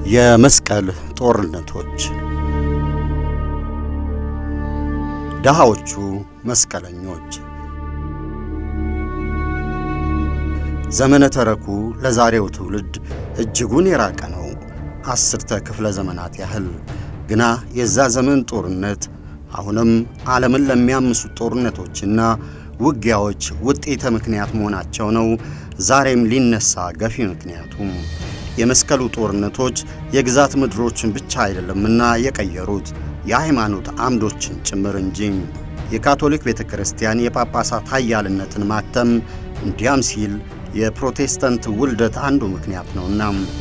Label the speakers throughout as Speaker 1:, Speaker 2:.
Speaker 1: የመስቀል ጦርነቶች ድሃዎቹ መስቀለኞች ዘመነ ተረኩ ለዛሬው ትውልድ እጅጉን የራቀ ነው። አስርተ ክፍለ ዘመናት ያህል ግና የዛ ዘመን ጦርነት አሁንም ዓለምን ለሚያምሱት ጦርነቶችና ውጊያዎች ውጤተ ምክንያት መሆናቸው ነው። ዛሬም ሊነሳ ገፊ ምክንያቱም የመስቀሉ ጦርነቶች የግዛት ምድሮችን ብቻ አይደለምና የቀየሩት የሃይማኖት አምዶችን ጭምር እንጂ። የካቶሊክ ቤተ ክርስቲያን የጳጳሳት ኃያልነትን ማተም እንዲያም ሲል የፕሮቴስታንት ውልደት አንዱ ምክንያት ነውና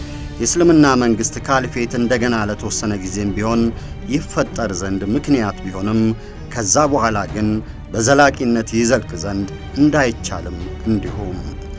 Speaker 1: የእስልምና መንግሥት ካልፌት እንደገና ለተወሰነ ጊዜም ቢሆን ይፈጠር ዘንድ ምክንያት ቢሆንም ከዛ በኋላ ግን በዘላቂነት ይዘልቅ ዘንድ እንዳይቻልም እንዲሁም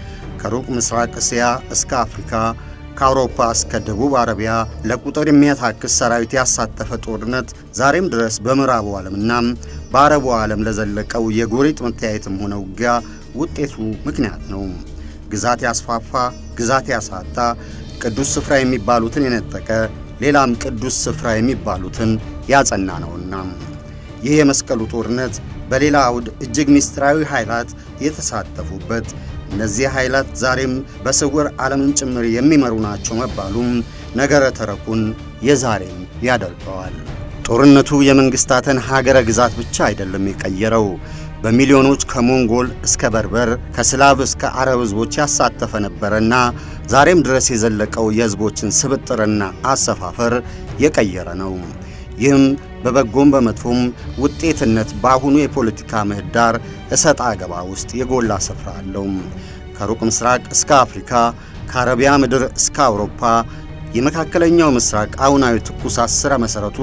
Speaker 1: ከሩቅ ምስራቅ እስያ እስከ አፍሪካ ከአውሮፓ እስከ ደቡብ አረቢያ ለቁጥር የሚያታክስ ሰራዊት ያሳተፈ ጦርነት ዛሬም ድረስ በምዕራቡ ዓለምና በአረቡ ዓለም ለዘለቀው የጎሪጥ መተያየትም ሆነ ውጊያ ውጤቱ ምክንያት ነው። ግዛት ያስፋፋ፣ ግዛት ያሳጣ፣ ቅዱስ ስፍራ የሚባሉትን የነጠቀ፣ ሌላም ቅዱስ ስፍራ የሚባሉትን ያጸና ነውና ይህ የመስቀሉ ጦርነት በሌላ አውድ እጅግ ምስጢራዊ ኃይላት የተሳተፉበት እነዚህ ኃይላት ዛሬም በስውር ዓለምን ጭምር የሚመሩ ናቸው መባሉም ነገረ ተረኩን የዛሬም ያደርገዋል። ጦርነቱ የመንግሥታትን ሀገረ ግዛት ብቻ አይደለም የቀየረው። በሚሊዮኖች ከሞንጎል እስከ በርበር ከስላቭ እስከ አረብ ሕዝቦች ያሳተፈ ነበረና ዛሬም ድረስ የዘለቀው የሕዝቦችን ስብጥርና አሰፋፈር የቀየረ ነው። ይህም በበጎም በመጥፎም ውጤትነት በአሁኑ የፖለቲካ ምህዳር እሰጥ አገባ ውስጥ የጎላ ስፍራ አለው። ከሩቅ ምስራቅ እስከ አፍሪካ፣ ከአረቢያ ምድር እስከ አውሮፓ የመካከለኛው ምስራቅ አሁናዊ ትኩሳት ሥረ መሠረቱ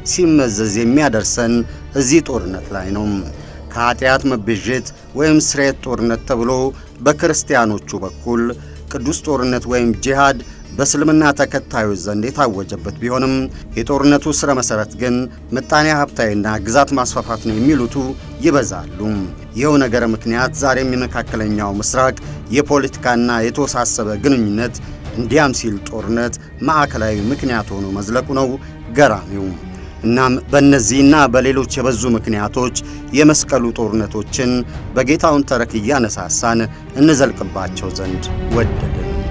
Speaker 1: ሲመዘዝ የሚያደርሰን እዚህ ጦርነት ላይ ነው። ከኀጢአት መቤዠት ወይም ስርየት ጦርነት ተብሎ በክርስቲያኖቹ በኩል ቅዱስ ጦርነት ወይም ጂሃድ በእስልምና ተከታዮች ዘንድ የታወጀበት ቢሆንም የጦርነቱ ሥረ መሠረት ግን ምጣኔ ሀብታዊና ግዛት ማስፋፋት ነው የሚሉቱ ይበዛሉ። ይኸው ነገረ ምክንያት ዛሬም የመካከለኛው ምስራቅ የፖለቲካና የተወሳሰበ ግንኙነት እንዲያም ሲል ጦርነት ማዕከላዊ ምክንያት ሆኖ መዝለቁ ነው ገራሚው። እናም በእነዚህና በሌሎች የበዙ ምክንያቶች የመስቀሉ ጦርነቶችን በጌታውን ተረክ እያነሳሳን እንዘልቅባቸው ዘንድ ወደድን።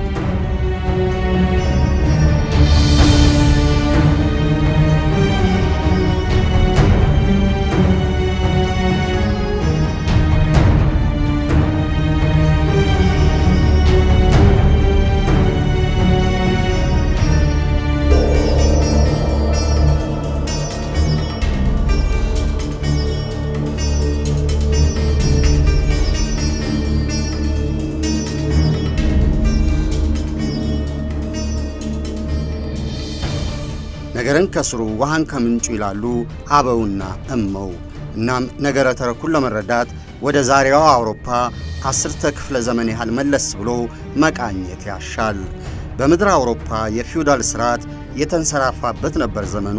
Speaker 1: ነገርን ከስሩ ውሃን ከምንጩ ይላሉ አበውና እመው። እናም ነገረ ተረኩን ለመረዳት ወደ ዛሬዋ አውሮፓ አስርተ ክፍለ ዘመን ያህል መለስ ብሎ መቃኘት ያሻል። በምድር አውሮፓ የፊውዳል ሥርዓት የተንሰራፋበት ነበር ዘመኑ።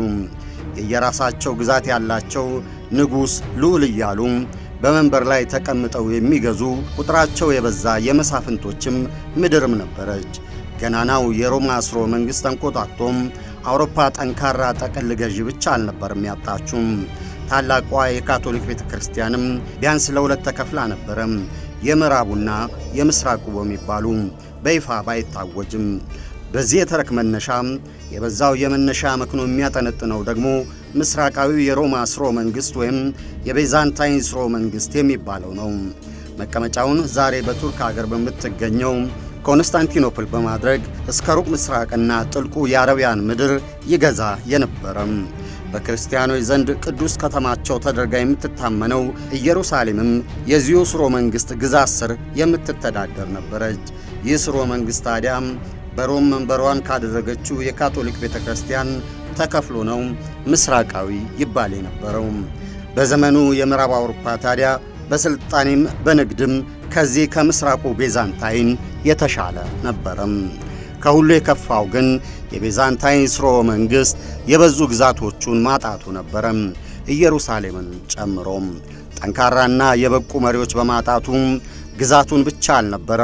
Speaker 1: የየራሳቸው ግዛት ያላቸው ንጉሥ ልዑል እያሉ በመንበር ላይ ተቀምጠው የሚገዙ ቁጥራቸው የበዛ የመሳፍንቶችም ምድርም ነበረች። ገናናው የሮማ ስርወ መንግሥት ተንቆጣቅቶም አውሮፓ ጠንካራ ጠቅል ገዢ ብቻ አልነበርም ያጣችውም። ታላቋ የካቶሊክ ቤተ ክርስቲያንም ቢያንስ ለሁለት ተከፍላ ነበረም። የምዕራቡና የምስራቁ በሚባሉ በይፋ ባይታወጅም በዚህ የተረክ መነሻ የበዛው የመነሻ መክኖ የሚያጠነጥነው ደግሞ ምስራቃዊው የሮማ ስርወ መንግሥት ወይም የቤዛንታይን ስርወ መንግሥት የሚባለው ነው። መቀመጫውን ዛሬ በቱርክ አገር በምትገኘው ኮንስታንቲኖፕል በማድረግ እስከ ሩቅ ምስራቅና ጥልቁ የአረቢያን ምድር ይገዛ የነበረም በክርስቲያኖች ዘንድ ቅዱስ ከተማቸው ተደርጋ የምትታመነው ኢየሩሳሌምም የዚሁ ስርወ መንግሥት ግዛት ስር የምትተዳደር ነበረች። ይህ ስርወ መንግሥት ታዲያም በሮም መንበሯን ካደረገችው የካቶሊክ ቤተ ክርስቲያን ተከፍሎ ነው ምስራቃዊ ይባል የነበረው። በዘመኑ የምዕራብ አውሮፓ ታዲያ በሥልጣኔም በንግድም ከዚህ ከምስራቁ ቤዛንታይን የተሻለ ነበረም። ከሁሉ የከፋው ግን የቤዛንታይን ስርወ መንግሥት የበዙ ግዛቶቹን ማጣቱ ነበረም፣ ኢየሩሳሌምን ጨምሮም። ጠንካራና የበቁ መሪዎች በማጣቱ ግዛቱን ብቻ አልነበረም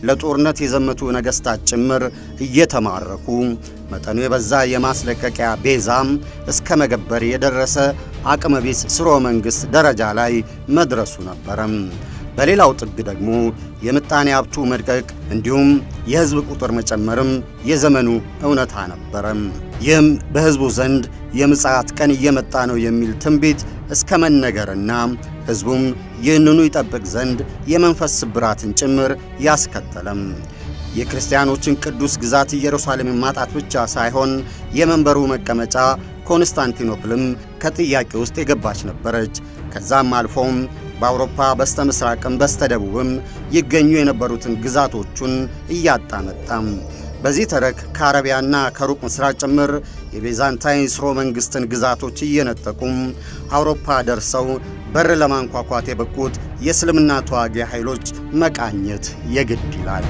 Speaker 1: ለጦርነት የዘመቱ ነገሥታት ጭምር እየተማረኩ መጠኑ የበዛ የማስለቀቂያ ቤዛም እስከ መገበር የደረሰ አቅመቢስ ስርወ መንግሥት ደረጃ ላይ መድረሱ ነበረም። በሌላው ጥግ ደግሞ የምጣኔ ሀብቱ መድቀቅ እንዲሁም የሕዝብ ቁጥር መጨመርም የዘመኑ እውነታ ነበረም። ይህም በሕዝቡ ዘንድ የምጽአት ቀን እየመጣ ነው የሚል ትንቢት እስከ መነገርና ሕዝቡም ይህንኑ ይጠብቅ ዘንድ የመንፈስ ስብራትን ጭምር ያስከተለም የክርስቲያኖችን ቅዱስ ግዛት ኢየሩሳሌምን ማጣት ብቻ ሳይሆን የመንበሩ መቀመጫ ኮንስታንቲኖፕልም ከጥያቄ ውስጥ የገባች ነበረች። ከዛም አልፎም በአውሮፓ በስተ ምስራቅም በስተ ደቡብም ይገኙ የነበሩትን ግዛቶቹን እያጣ መጣም። በዚህ ተረክ ከአረቢያና ከሩቅ ምስራቅ ጭምር የቤዛንታይን ስርወ መንግሥትን ግዛቶች እየነጠቁም አውሮፓ ደርሰው በር ለማንኳኳት የበቁት የእስልምና ተዋጊ ኃይሎች መቃኘት የግድ ይላል።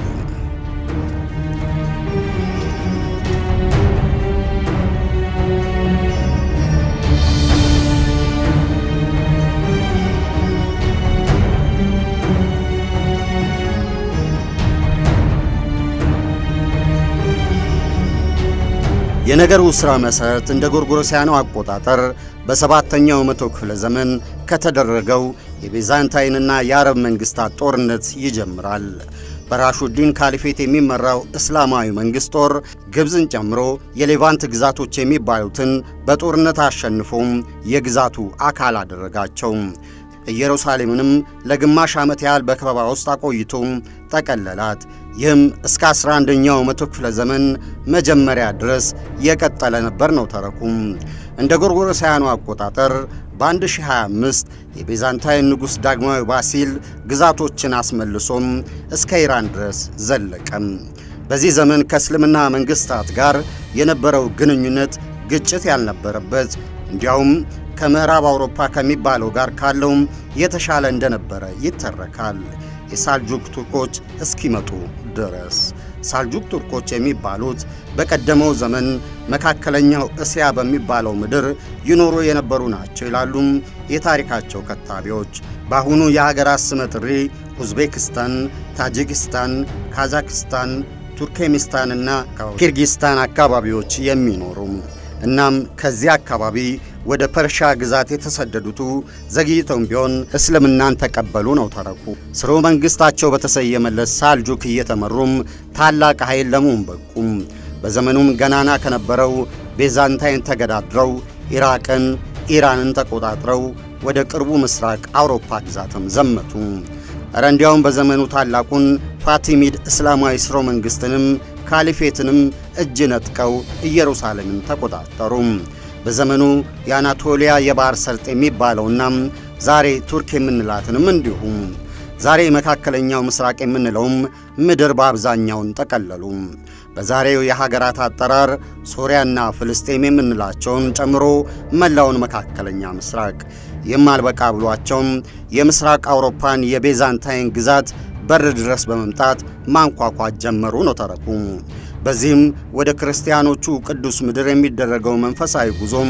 Speaker 1: የነገሩ ሥራ መሠረት እንደ ጎርጎሮሳውያኑ አቆጣጠር በሰባተኛው መቶ ክፍለ ዘመን ከተደረገው የቤዛንታይንና የአረብ መንግሥታት ጦርነት ይጀምራል። በራሹዲን ካሊፌት የሚመራው እስላማዊ መንግሥት ጦር ግብፅን ጨምሮ የሌቫንት ግዛቶች የሚባሉትን በጦርነት አሸንፎም የግዛቱ አካል አደረጋቸው። ኢየሩሳሌምንም ለግማሽ ዓመት ያህል በከበባ ውስጥ አቆይቶ ጠቀለላት። ይህም እስከ 11ኛው መቶ ክፍለ ዘመን መጀመሪያ ድረስ የቀጠለ ነበር ነው ተረኩም። እንደ ጎርጎሮሳውያኑ አቆጣጠር በ1025 የቤዛንታይን ንጉሥ ዳግማዊ ባሲል ግዛቶችን አስመልሶም እስከ ኢራን ድረስ ዘለቀም። በዚህ ዘመን ከእስልምና መንግሥታት ጋር የነበረው ግንኙነት ግጭት ያልነበረበት እንዲያውም ከምዕራብ አውሮፓ ከሚባለው ጋር ካለውም የተሻለ እንደነበረ ይተረካል። የሳልጁክ ቱርኮች እስኪመጡ ድረስ ሳልጁክ ቱርኮች የሚባሉት በቀደመው ዘመን መካከለኛው እስያ በሚባለው ምድር ይኖሩ የነበሩ ናቸው ይላሉም የታሪካቸው ከታቢዎች። በአሁኑ የሀገራት ስመ ጥሪ ኡዝቤክስታን፣ ታጂኪስታን፣ ካዛክስታን፣ ቱርክሜኒስታንና ኪርጊስታን አካባቢዎች የሚኖሩ እናም ከዚህ አካባቢ ወደ ፐርሻ ግዛት የተሰደዱቱ ዘግይተውም ቢሆን እስልምናን ተቀበሉ ነው ተረኩ። ስርወ መንግሥታቸው በተሰየመለት ሳልጁክ እየተመሩም ታላቅ ኃይል ለመሆን በቁም። በዘመኑም ገናና ከነበረው ቤዛንታይን ተገዳድረው ኢራቅን፣ ኢራንን ተቆጣጥረው ወደ ቅርቡ ምስራቅ አውሮፓ ግዛትም ዘመቱ። እረ እንዲያውም በዘመኑ ታላቁን ፋቲሚድ እስላማዊ ስርወ መንግሥትንም ካሊፌትንም እጅ ነጥቀው ኢየሩሳሌምን ተቆጣጠሩ። በዘመኑ የአናቶሊያ የባሕር ሰርጥ የሚባለውና ዛሬ ቱርክ የምንላትንም እንዲሁም ዛሬ መካከለኛው ምስራቅ የምንለውም ምድር በአብዛኛውን ጠቀለሉ። በዛሬው የሀገራት አጠራር ሶሪያና ፍልስጤም የምንላቸውን ጨምሮ መላውን መካከለኛ ምስራቅ ይህም አልበቃ ብሏቸውም የምስራቅ አውሮፓን የቤዛንታይን ግዛት በር ድረስ በመምጣት ማንኳኳት ጀመሩ ነው ተረኩ። በዚህም ወደ ክርስቲያኖቹ ቅዱስ ምድር የሚደረገው መንፈሳዊ ጉዞም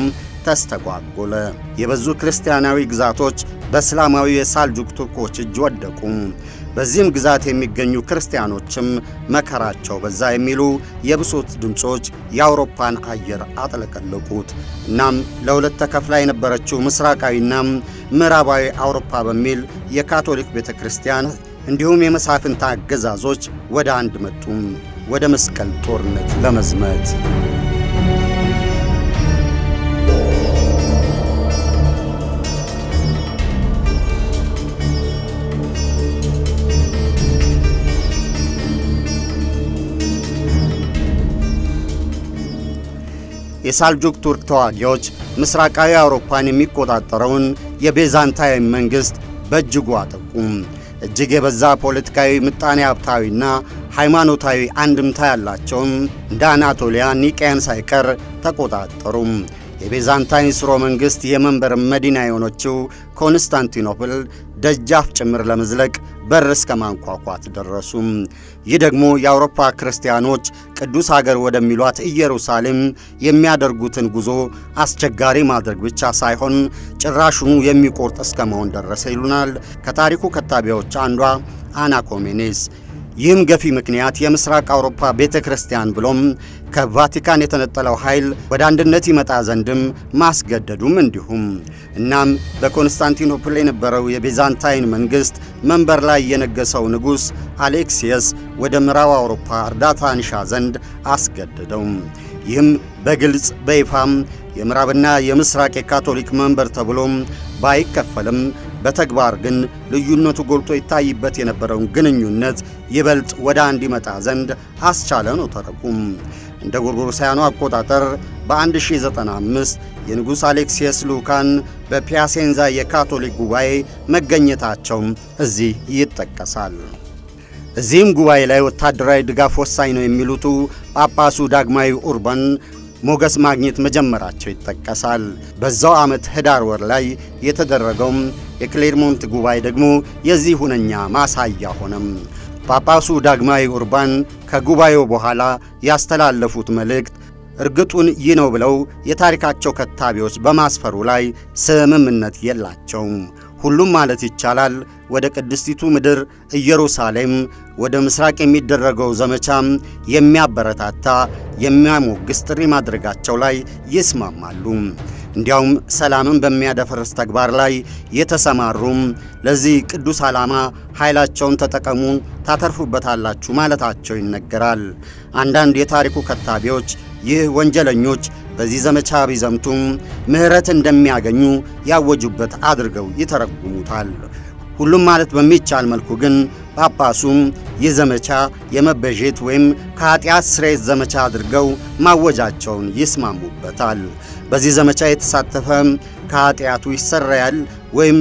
Speaker 1: ተስተጓጎለ። የበዙ ክርስቲያናዊ ግዛቶች በእስላማዊ የሳልጁክ ቱርኮች እጅ ወደቁ። በዚህም ግዛት የሚገኙ ክርስቲያኖችም መከራቸው በዛ የሚሉ የብሶት ድምፆች የአውሮፓን አየር አጥለቀለቁት። እናም ለሁለት ተከፍላ የነበረችው ምስራቃዊና ምዕራባዊ አውሮፓ በሚል የካቶሊክ ቤተ ክርስቲያን እንዲሁም የመሳፍንት አገዛዞች ወደ አንድ መጡ፣ ወደ መስቀል ጦርነት ለመዝመት። የሳልጁክ ቱርክ ተዋጊዎች ምስራቃዊ አውሮፓን የሚቆጣጠረውን የቤዛንታይን መንግሥት በእጅጉ አጠቁም። እጅግ የበዛ ፖለቲካዊ፣ ምጣኔ ሀብታዊና ሃይማኖታዊ አንድምታ ያላቸውም እንደ አናቶሊያ፣ ኒቅያን ሳይቀር ተቆጣጠሩም። የቤዛንታይን ስርወ መንግሥት የመንበር መዲና የሆነችው ኮንስታንቲኖፕል ደጃፍ ጭምር ለመዝለቅ በር እስከ ማንኳኳት ደረሱም። ይህ ደግሞ የአውሮፓ ክርስቲያኖች ቅዱስ አገር ወደሚሏት ኢየሩሳሌም የሚያደርጉትን ጉዞ አስቸጋሪ ማድረግ ብቻ ሳይሆን ጭራሹኑ የሚቆርጥ እስከ መሆን ደረሰ ይሉናል ከታሪኩ ከታቢዎች አንዷ አና ኮሜኔስ። ይህም ገፊ ምክንያት የምስራቅ አውሮፓ ቤተ ክርስቲያን ብሎም ከቫቲካን የተነጠለው ኃይል ወደ አንድነት ይመጣ ዘንድም ማስገደዱም እንዲሁም እናም በኮንስታንቲኖፕል የነበረው የቤዛንታይን መንግሥት መንበር ላይ የነገሰው ንጉሥ አሌክሲየስ ወደ ምዕራብ አውሮፓ እርዳታ ንሻ ዘንድ አስገደደው። ይህም በግልጽ በይፋም የምዕራብና የምስራቅ የካቶሊክ መንበር ተብሎም ባይከፈልም በተግባር ግን ልዩነቱ ጎልቶ ይታይበት የነበረውን ግንኙነት ይበልጥ ወደ አንድ ይመጣ ዘንድ አስቻለ ነው ተረኩም። እንደ ጎርጎሮሳውያኑ አቆጣጠር በ1095 የንጉሥ አሌክሲየስ ልዑካን በፒያሴንዛ የካቶሊክ ጉባኤ መገኘታቸውም እዚህ ይጠቀሳል። እዚህም ጉባኤ ላይ ወታደራዊ ድጋፍ ወሳኝ ነው የሚሉቱ ጳጳሱ ዳግማዊ ኡርባን ሞገስ ማግኘት መጀመራቸው ይጠቀሳል። በዛው ዓመት ህዳር ወር ላይ የተደረገውም የክሌርሞንት ጉባኤ ደግሞ የዚህ ሁነኛ ማሳያ ሆነም። ጳጳሱ ዳግማዊ ኡርባን ከጉባኤው በኋላ ያስተላለፉት መልእክት እርግጡን ይህ ነው ብለው የታሪካቸው ከታቢዎች በማስፈሩ ላይ ስምምነት የላቸውም። ሁሉም ማለት ይቻላል ወደ ቅድስቲቱ ምድር ኢየሩሳሌም ወደ ምስራቅ የሚደረገው ዘመቻም የሚያበረታታ የሚያሞግስ ጥሪ ማድረጋቸው ላይ ይስማማሉ። እንዲያውም ሰላምን በሚያደፈርስ ተግባር ላይ የተሰማሩም ለዚህ ቅዱስ ዓላማ ኃይላቸውን ተጠቀሙ፣ ታተርፉበታላችሁ ማለታቸው ይነገራል። አንዳንድ የታሪኩ ከታቢዎች ይህ ወንጀለኞች በዚህ ዘመቻ ቢዘምቱም ምሕረት እንደሚያገኙ ያወጁበት አድርገው ይተረጉሙታል። ሁሉም ማለት በሚቻል መልኩ ግን ጳጳሱም ይህ ዘመቻ የመበዤት ወይም ከኀጢአት ስርየት ዘመቻ አድርገው ማወጃቸውን ይስማሙበታል። በዚህ ዘመቻ የተሳተፈ ከኀጢአቱ ይሰረያል ወይም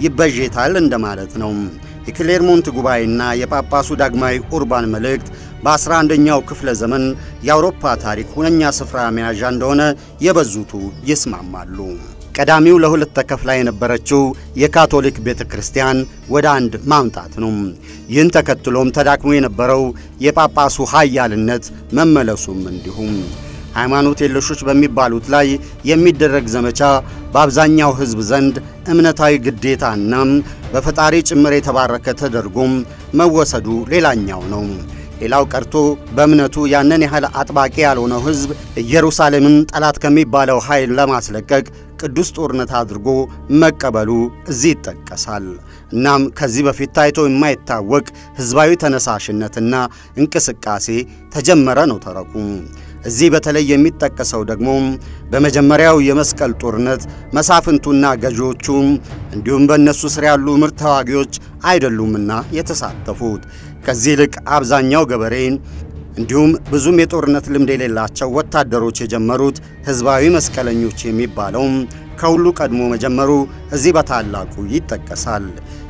Speaker 1: ይበዤታል እንደማለት ነው። የክሌርሞንት ጉባኤና የጳጳሱ ዳግማዊ ኡርባን መልእክት በ11ኛው ክፍለ ዘመን የአውሮፓ ታሪክ ሁነኛ ስፍራ መያዣ እንደሆነ የበዙቱ ይስማማሉ። ቀዳሚው ለሁለት ተከፍላ የነበረችው የካቶሊክ ቤተ ክርስቲያን ወደ አንድ ማምጣት ነው። ይህን ተከትሎም ተዳክሞ የነበረው የጳጳሱ ኃያልነት መመለሱም እንዲሁም ሃይማኖት የለሾች በሚባሉት ላይ የሚደረግ ዘመቻ በአብዛኛው ሕዝብ ዘንድ እምነታዊ ግዴታና በፈጣሪ ጭምር የተባረከ ተደርጎም መወሰዱ ሌላኛው ነው። ሌላው ቀርቶ በእምነቱ ያንን ያህል አጥባቂ ያልሆነው ሕዝብ ኢየሩሳሌምን ጠላት ከሚባለው ኃይል ለማስለቀቅ ቅዱስ ጦርነት አድርጎ መቀበሉ እዚህ ይጠቀሳል። እናም ከዚህ በፊት ታይቶ የማይታወቅ ሕዝባዊ ተነሳሽነትና እንቅስቃሴ ተጀመረ ነው ተረኩ። እዚህ በተለይ የሚጠቀሰው ደግሞ በመጀመሪያው የመስቀል ጦርነት መሳፍንቱና ገዢዎቹ እንዲሁም በእነሱ ስር ያሉ ምርጥ ተዋጊዎች አይደሉምና የተሳተፉት ከዚህ ይልቅ አብዛኛው ገበሬ እንዲሁም ብዙም የጦርነት ልምድ የሌላቸው ወታደሮች የጀመሩት ሕዝባዊ መስቀለኞች የሚባለው ከሁሉ ቀድሞ መጀመሩ እዚህ በታላቁ ይጠቀሳል።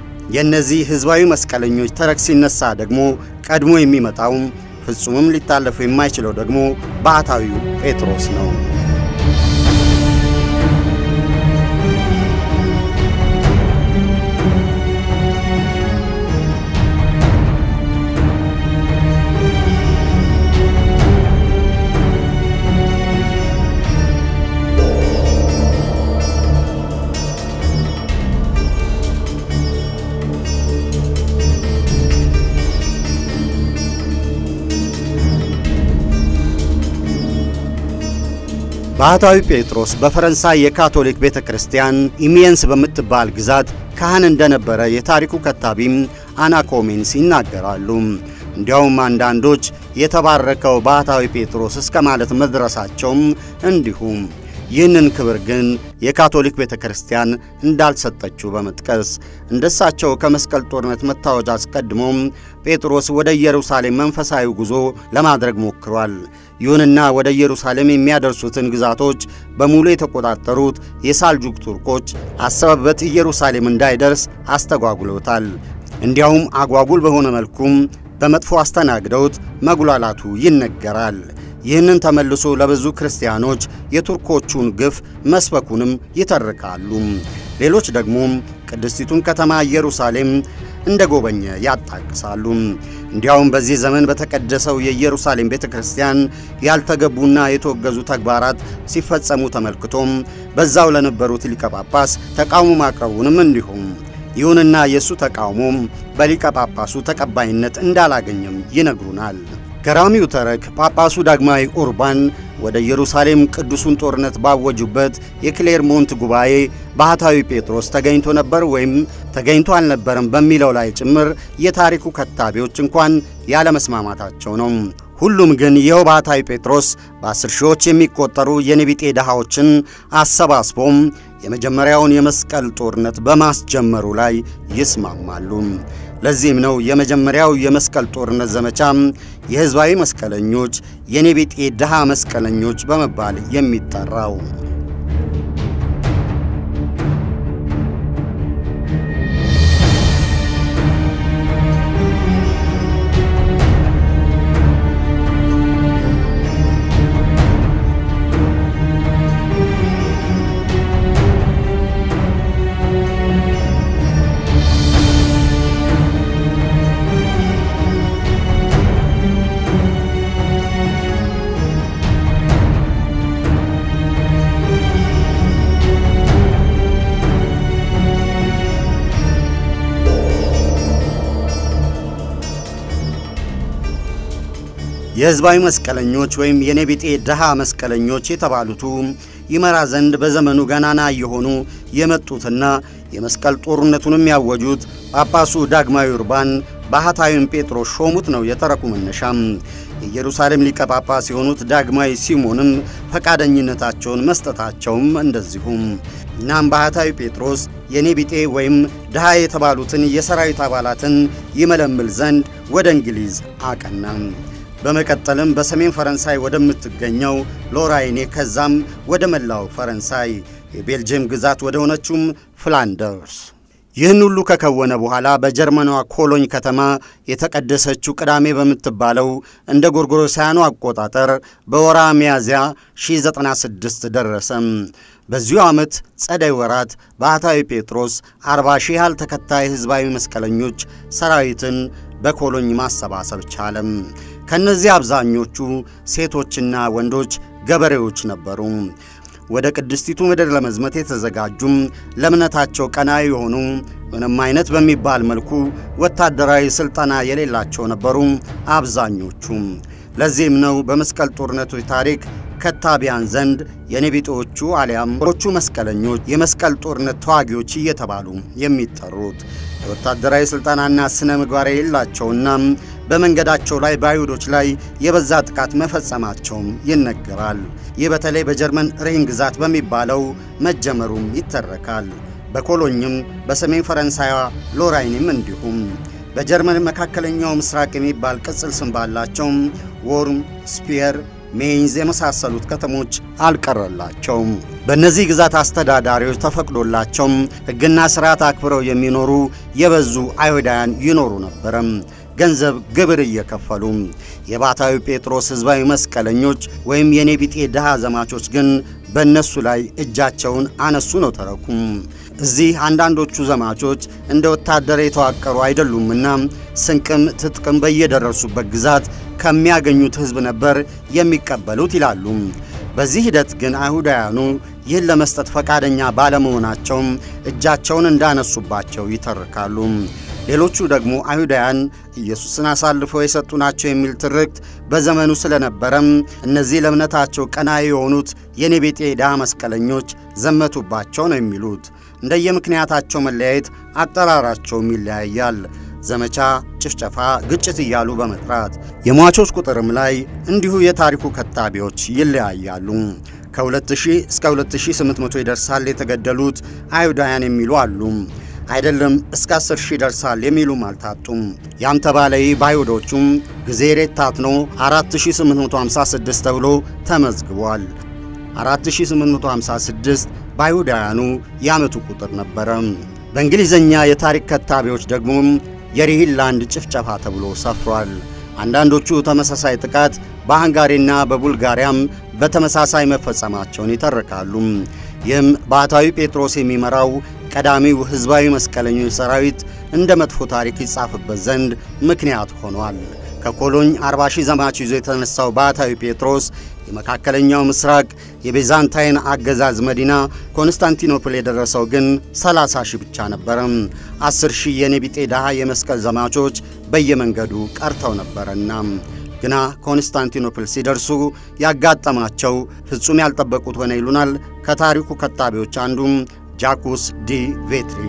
Speaker 1: የእነዚህ ሕዝባዊ መስቀለኞች ተረክ ሲነሳ ደግሞ ቀድሞ የሚመጣው ፍጹምም ሊታለፉ የማይችለው ደግሞ ባሕታዊው ጴጥሮስ ነው። ባሕታዊ ጴጥሮስ በፈረንሳይ የካቶሊክ ቤተ ክርስቲያን ኢሚየንስ በምትባል ግዛት ካህን እንደነበረ የታሪኩ ከታቢም አናኮሜንስ ይናገራሉ። እንዲያውም አንዳንዶች የተባረከው ባሕታዊ ጴጥሮስ እስከ ማለት መድረሳቸውም እንዲሁም ይህንን ክብር ግን የካቶሊክ ቤተ ክርስቲያን እንዳልሰጠችው በመጥቀስ እንደሳቸው ከመስቀል ጦርነት መታወጅ አስቀድሞም ጴጥሮስ ወደ ኢየሩሳሌም መንፈሳዊ ጉዞ ለማድረግ ሞክሯል። ይሁንና ወደ ኢየሩሳሌም የሚያደርሱትን ግዛቶች በሙሉ የተቆጣጠሩት የሳልጁክ ቱርኮች አሰበበት ኢየሩሳሌም እንዳይደርስ አስተጓጉሎታል። እንዲያውም አጓጉል በሆነ መልኩም በመጥፎ አስተናግደውት መጉላላቱ ይነገራል። ይህንን ተመልሶ ለብዙ ክርስቲያኖች የቱርኮቹን ግፍ መስበኩንም ይተርካሉ። ሌሎች ደግሞ ቅድስቲቱን ከተማ ኢየሩሳሌም እንደ ጎበኘ ያጣቅሳሉ። እንዲያውም በዚህ ዘመን በተቀደሰው የኢየሩሳሌም ቤተ ክርስቲያን ያልተገቡና የተወገዙ ተግባራት ሲፈጸሙ ተመልክቶም በዛው ለነበሩት ሊቀ ጳጳስ ተቃውሞ ማቅረቡንም እንዲሁም ይሁንና የእሱ ተቃውሞም በሊቀ ጳጳሱ ተቀባይነት እንዳላገኘም ይነግሩናል። ገራሚው ተረክ ጳጳሱ ዳግማዊ ኡርባን ወደ ኢየሩሳሌም ቅዱሱን ጦርነት ባወጁበት የክሌርሞንት ጉባኤ ባህታዊ ጴጥሮስ ተገኝቶ ነበር ወይም ተገኝቶ አልነበረም በሚለው ላይ ጭምር የታሪኩ ከታቢዎች እንኳን ያለመስማማታቸው ነው። ሁሉም ግን ይኸው ባህታዊ ጴጥሮስ በአስር ሺዎች የሚቆጠሩ የኔቢጤ ድሃዎችን አሰባስቦም የመጀመሪያውን የመስቀል ጦርነት በማስጀመሩ ላይ ይስማማሉ። ለዚህም ነው የመጀመሪያው የመስቀል ጦርነት ዘመቻ የሕዝባዊ መስቀለኞች የኔቢጤ ድሃ መስቀለኞች በመባል የሚጠራው። የሕዝባዊ መስቀለኞች ወይም የኔቢጤ ድሃ መስቀለኞች የተባሉቱ ይመራ ዘንድ በዘመኑ ገናና የሆኑ የመጡትና የመስቀል ጦርነቱንም ያወጁት ጳጳሱ ዳግማዊ ኡርባን ባህታዊን ጴጥሮስ ሾሙት ነው የተረኩ መነሻም። የኢየሩሳሌም ሊቀ ጳጳስ የሆኑት ዳግማዊ ሲሞንም ፈቃደኝነታቸውን መስጠታቸውም እንደዚሁም። እናም ባህታዊ ጴጥሮስ የኔቢጤ ወይም ድሃ የተባሉትን የሰራዊት አባላትን ይመለምል ዘንድ ወደ እንግሊዝ አቀናም። በመቀጠልም በሰሜን ፈረንሳይ ወደምትገኘው ሎራይኔ ከዛም ወደ መላው ፈረንሳይ የቤልጅየም ግዛት ወደ ሆነችውም ፍላንደርስ ይህን ሁሉ ከከወነ በኋላ በጀርመኗ ኮሎኝ ከተማ የተቀደሰችው ቅዳሜ በምትባለው እንደ ጎርጎሮሳውያኑ አቆጣጠር በወራ ሚያዝያ 1096 ደረሰም። በዚሁ ዓመት ጸደይ ወራት ባህታዊ ጴጥሮስ 40 ሺህ ያህል ተከታይ ሕዝባዊ መስቀለኞች ሰራዊትን በኮሎኝ ማሰባሰብ ቻለም። ከእነዚህ አብዛኞቹ ሴቶችና ወንዶች ገበሬዎች ነበሩ። ወደ ቅድስቲቱ ምድር ለመዝመት የተዘጋጁም ለእምነታቸው ቀናዊ የሆኑ ምንም አይነት በሚባል መልኩ ወታደራዊ ሥልጠና የሌላቸው ነበሩ አብዛኞቹ። ለዚህም ነው በመስቀል ጦርነቶች ታሪክ ከታቢያን ዘንድ የኔቢጤዎቹ አሊያም ሮቹ መስቀለኞች የመስቀል ጦርነት ተዋጊዎች እየተባሉ የሚጠሩት። የወታደራዊ ሥልጠናና ሥነ ምግባር የሌላቸውና በመንገዳቸው ላይ በአይሁዶች ላይ የበዛ ጥቃት መፈጸማቸውም ይነገራል። ይህ በተለይ በጀርመን ሬን ግዛት በሚባለው መጀመሩም ይተረካል። በኮሎኝም በሰሜን ፈረንሳይዋ ሎራይንም እንዲሁም በጀርመን መካከለኛው ምስራቅ የሚባል ቅጽል ስም ባላቸውም ዎርም፣ ስፒየር፣ ሜይንዝ የመሳሰሉት ከተሞች አልቀረላቸውም። በእነዚህ ግዛት አስተዳዳሪዎች ተፈቅዶላቸውም ሕግና ሥርዓት አክብረው የሚኖሩ የበዙ አይሁዳውያን ይኖሩ ነበረም ገንዘብ ግብር እየከፈሉ። የባህታዊ ጴጥሮስ ሕዝባዊ መስቀለኞች ወይም የኔቢጤ ድሃ ዘማቾች ግን በእነሱ ላይ እጃቸውን አነሱ ነው ተረኩም። እዚህ አንዳንዶቹ ዘማቾች እንደ ወታደር የተዋቀሩ አይደሉምና ስንቅም ትጥቅም በየደረሱበት ግዛት ከሚያገኙት ሕዝብ ነበር የሚቀበሉት ይላሉ። በዚህ ሂደት ግን አይሁዳውያኑ ይህን ለመስጠት ፈቃደኛ ባለመሆናቸውም እጃቸውን እንዳነሱባቸው ይተርካሉ። ሌሎቹ ደግሞ አይሁዳውያን ኢየሱስን አሳልፈው የሰጡ ናቸው የሚል ትርክት በዘመኑ ስለነበረም እነዚህ ለእምነታቸው ቀናኢ የሆኑት የኔቢጤ ድሃ መስቀለኞች ዘመቱባቸው ነው የሚሉት። እንደየምክንያታቸው መለያየት አጠራራቸውም ይለያያል። ዘመቻ፣ ጭፍጨፋ፣ ግጭት እያሉ በመጥራት የሟቾች ቁጥርም ላይ እንዲሁ የታሪኩ ከታቢዎች ይለያያሉ። ከ2000 እስከ 2800 ይደርሳል የተገደሉት አይሁዳውያን የሚሉ አሉ። አይደለም እስከ 10 ሺህ ይደርሳል የሚሉም አልታጡም። ያም ተባለ ይህ በአይሁዶቹም ጊዜ ሬታትኖ 4856 ተብሎ ተመዝግቧል። 4856 በአይሁዳውያኑ የዓመቱ ቁጥር ነበረ። በእንግሊዝኛ የታሪክ ከታቢዎች ደግሞ የሪሂንላንድ ጭፍጨፋ ተብሎ ሰፍሯል። አንዳንዶቹ ተመሳሳይ ጥቃት በሃንጋሪና በቡልጋሪያም በተመሳሳይ መፈጸማቸውን ይተርካሉ። ይህም ባህታዊ ጴጥሮስ የሚመራው ቀዳሚው ሕዝባዊ መስቀለኞች ሰራዊት እንደ መጥፎ ታሪክ ይጻፍበት ዘንድ ምክንያት ሆኗል። ከኮሎኝ 40 ሺህ ዘማች ይዞ የተነሳው ባህታዊ ጴጥሮስ የመካከለኛው ምስራቅ የቤዛንታይን አገዛዝ መዲና ኮንስታንቲኖፕል የደረሰው ግን 30 ሺህ ብቻ ነበረ። 10 ሺህ የኔቢጤ ድሃ የመስቀል ዘማቾች በየመንገዱ ቀርተው ነበረና ግና ኮንስታንቲኖፕል ሲደርሱ ያጋጠማቸው ፍጹም ያልጠበቁት ሆነ ይሉናል ከታሪኩ ከታቢዎች አንዱም ጃኩስ ዲ ቬትሪ።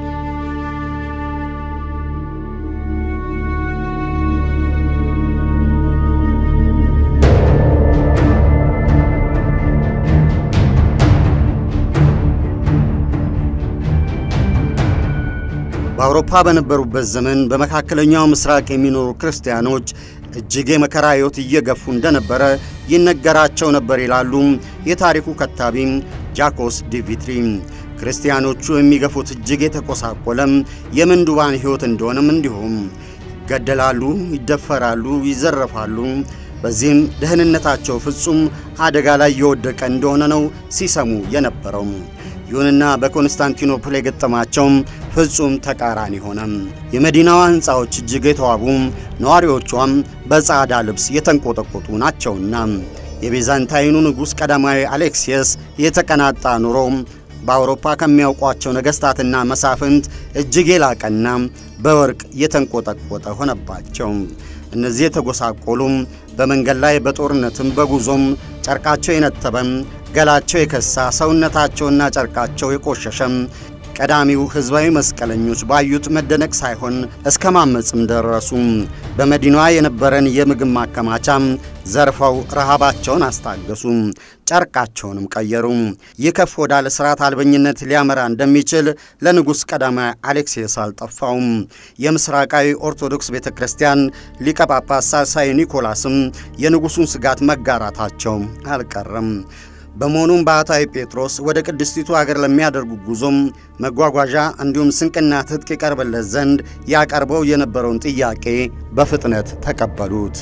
Speaker 1: በአውሮፓ በነበሩበት ዘመን በመካከለኛው ምስራቅ የሚኖሩ ክርስቲያኖች እጅግ የመከራ ሕይወት እየገፉ እንደነበረ ይነገራቸው ነበር ይላሉ የታሪኩ ከታቢም ጃኮስ ዲቪትሪ። ክርስቲያኖቹ የሚገፉት እጅግ የተቆሳቆለም የምንዱባን ሕይወት እንደሆነም እንዲሁም ይገደላሉ፣ ይደፈራሉ፣ ይዘረፋሉ። በዚህም ደህንነታቸው ፍጹም አደጋ ላይ የወደቀ እንደሆነ ነው ሲሰሙ የነበረው። ይሁንና በኮንስታንቲኖፕል የገጠማቸውም ፍጹም ተቃራኒ ሆነ። የመዲናዋ ሕንፃዎች እጅግ የተዋቡ ነዋሪዎቿም በጻዕዳ ልብስ የተንቆጠቆጡ ናቸውና የቤዛንታይኑ ንጉሥ ቀዳማዊ አሌክሲየስ የተቀናጣ ኑሮ በአውሮፓ ከሚያውቋቸው ነገሥታትና መሳፍንት እጅግ የላቀና በወርቅ የተንቆጠቆጠ ሆነባቸው። እነዚህ የተጎሳቆሉም በመንገድ ላይ በጦርነትም በጉዞም ጨርቃቸው የነተበም ገላቸው የከሳ ሰውነታቸውና ጨርቃቸው የቆሸሸም ቀዳሚው ሕዝባዊ መስቀለኞች ባዩት መደነቅ ሳይሆን እስከ ማመፅም ደረሱ። በመዲናዋ የነበረን የምግብ ማከማቻም ዘርፈው ረሃባቸውን አስታገሱ፣ ጨርቃቸውንም ቀየሩ። ይህ ከፍ ወዳለ ሥርዓት አልበኝነት ሊያመራ እንደሚችል ለንጉሥ ቀዳማዊ አሌክሴስ አልጠፋውም። የምስራቃዊ ኦርቶዶክስ ቤተ ክርስቲያን ሊቀ ጳጳስ ሳልሳይ ኒኮላስም የንጉሡን ስጋት መጋራታቸው አልቀረም። በመሆኑም ባህታዊ ጴጥሮስ ወደ ቅድስቲቱ አገር ለሚያደርጉ ጉዞም መጓጓዣ እንዲሁም ስንቅና ትጥቅ ይቀርብለት ዘንድ ያቀርበው የነበረውን ጥያቄ በፍጥነት ተቀበሉት።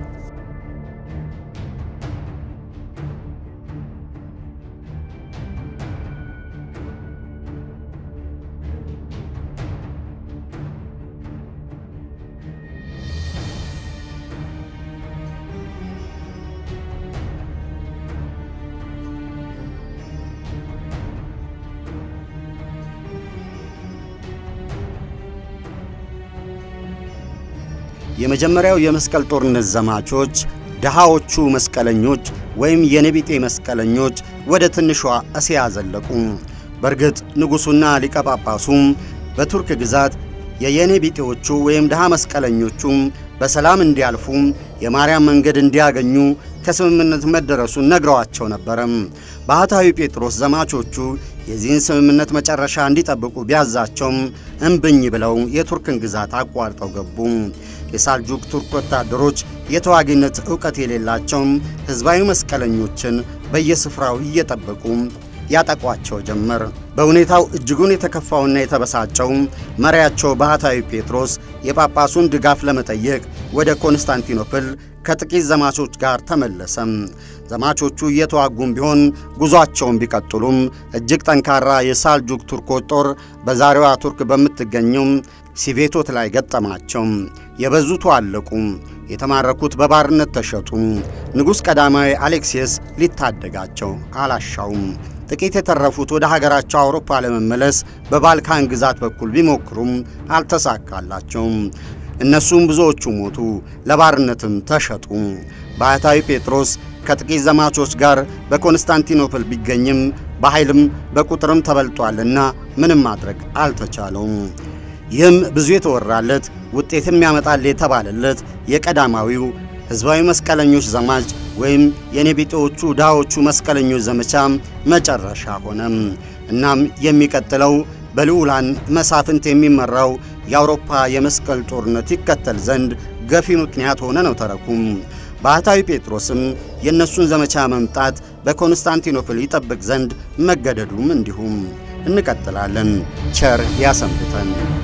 Speaker 1: የመጀመሪያው የመስቀል ጦርነት ዘማቾች ድሃዎቹ መስቀለኞች ወይም የኔቢጤ መስቀለኞች ወደ ትንሿ እስያ ዘለቁ። በእርግጥ ንጉሡና ሊቀ ጳጳሱም በቱርክ ግዛት የየኔቢጤዎቹ ወይም ድሃ መስቀለኞቹ በሰላም እንዲያልፉ የማርያም መንገድ እንዲያገኙ ከስምምነት መደረሱን ነግረዋቸው ነበረም። ባህታዊ ጴጥሮስ ዘማቾቹ የዚህን ስምምነት መጨረሻ እንዲጠብቁ ቢያዛቸውም እምብኝ ብለው የቱርክን ግዛት አቋርጠው ገቡ። የሳልጁክ ቱርክ ወታደሮች የተዋጊነት ዕውቀት የሌላቸው ሕዝባዊ መስቀለኞችን በየስፍራው እየጠበቁ ያጠቋቸው ጀመር። በሁኔታው እጅጉን የተከፋውና የተበሳጨው መሪያቸው ባህታዊ ጴጥሮስ የጳጳሱን ድጋፍ ለመጠየቅ ወደ ኮንስታንቲኖፕል ከጥቂት ዘማቾች ጋር ተመለሰም። ዘማቾቹ እየተዋጉም ቢሆን ጉዟቸውን ቢቀጥሉም እጅግ ጠንካራ የሳልጁክ ቱርኮች ጦር በዛሬዋ ቱርክ በምትገኘው ሲቬቶት ላይ ገጠማቸው። የበዙቱ አለቁ፣ የተማረኩት በባርነት ተሸጡ። ንጉሥ ቀዳማዊ አሌክሲየስ ሊታደጋቸው አላሻውም። ጥቂት የተረፉት ወደ ሀገራቸው አውሮፓ ለመመለስ በባልካን ግዛት በኩል ቢሞክሩም አልተሳካላቸውም። እነሱም ብዙዎቹ ሞቱ፣ ለባርነትም ተሸጡ። ባህታዊ ጴጥሮስ ከጥቂት ዘማቾች ጋር በኮንስታንቲኖፕል ቢገኝም በኃይልም በቁጥርም ተበልጧልና ምንም ማድረግ አልተቻለውም። ይህም ብዙ የተወራለት ውጤትም ያመጣል የተባለለት የቀዳማዊው ሕዝባዊ መስቀለኞች ዘማች ወይም የኔቢጤዎቹ ድሃዎቹ መስቀለኞች ዘመቻ መጨረሻ ሆነም። እናም የሚቀጥለው በልዑላን መሳፍንት የሚመራው የአውሮፓ የመስቀል ጦርነት ይከተል ዘንድ ገፊ ምክንያት ሆነ ነው ተረኩም። ባህታዊ ጴጥሮስም የእነሱን ዘመቻ መምጣት በኮንስታንቲኖፕል ይጠብቅ ዘንድ መገደዱም እንዲሁም። እንቀጥላለን። ቸር ያሰንብተን።